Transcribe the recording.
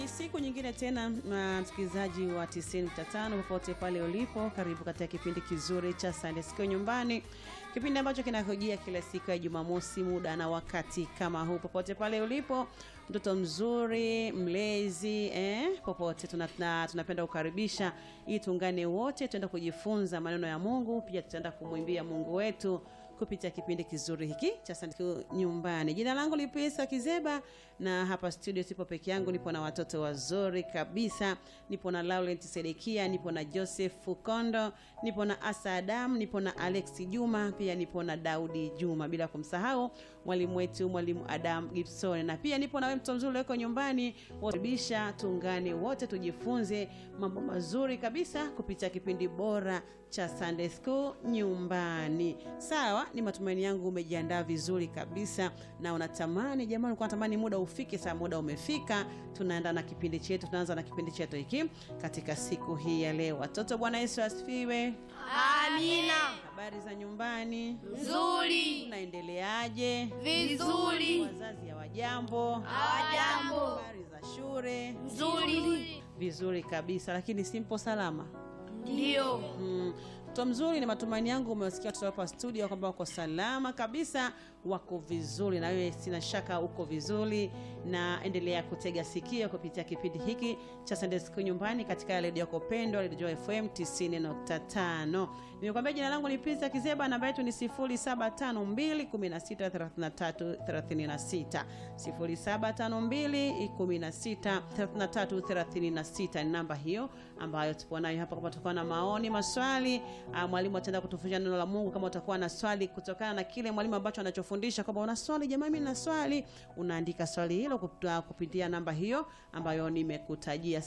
Ni siku nyingine tena, msikilizaji wa 95 popote pale ulipo, karibu katika kipindi kizuri cha Sunday School nyumbani, kipindi ambacho kinakujia kila siku ya Jumamosi muda na wakati kama huu. Popote pale ulipo, mtoto mzuri, mlezi eh, popote tunapenda tuna kukaribisha ili tuungane wote, tuenda kujifunza maneno ya Mungu, pia tutaenda kumwimbia Mungu wetu kupitia kipindi kizuri hiki cha Sunday School nyumbani. Jina langu ni Pesa Kizeba na hapa studio sipo peke yangu, nipo na watoto wazuri kabisa. Nipo na Laurent Sedekia, nipo na Joseph Fukondo, nipo na Asa Adam, nipo na Alex Juma, pia nipo na Daudi Juma, bila kumsahau mwalimu wetu mwalimu Adam Gibson, na pia nipo na wewe mtoto mzuri uko nyumbani. Wakaribisha tuungane wote tujifunze mambo mazuri kabisa kupitia kipindi bora cha Sunday School nyumbani. Sawa, ni matumaini yangu umejiandaa vizuri kabisa na unatamani jamani, ulikuwa unatamani muda ufike. Saa muda umefika, tunaenda na kipindi chetu, tunaanza na kipindi chetu hiki katika siku hii ya leo. Watoto, Bwana Yesu asifiwe. Amina. Habari za nyumbani, Nzuri. unaendeleaje? Vizuri. Wazazi hawajambo? Hawajambo. Habari za shule? Nzuri. Vizuri kabisa, lakini simpo salama Ndio. Mm, mtoto mzuri, ni matumaini yangu umewasikia watoto hapa studio kwamba wako salama kabisa, wako vizuri, na wewe sina shaka uko vizuri, na endelea kutega sikio kupitia kipindi hiki cha Sunday School nyumbani katika redio yako pendwa, redio FM 90.5. Nimekwambia jina langu ni Pisa Kizeba, namba yetu ni 0752163336 0752163336 ni namba hiyo ambayo tupo nayo hapa. Kama utakuwa na maoni, maswali, ah, mwalimu ataenda kutufundisha neno la Mungu. Kama utakuwa na swali kutokana na kile mwalimu ambacho anachofundisha, kwamba una swali, jamani, mimi na swali, unaandika swali hilo kupitia namba hiyo ambayo nimekutajia.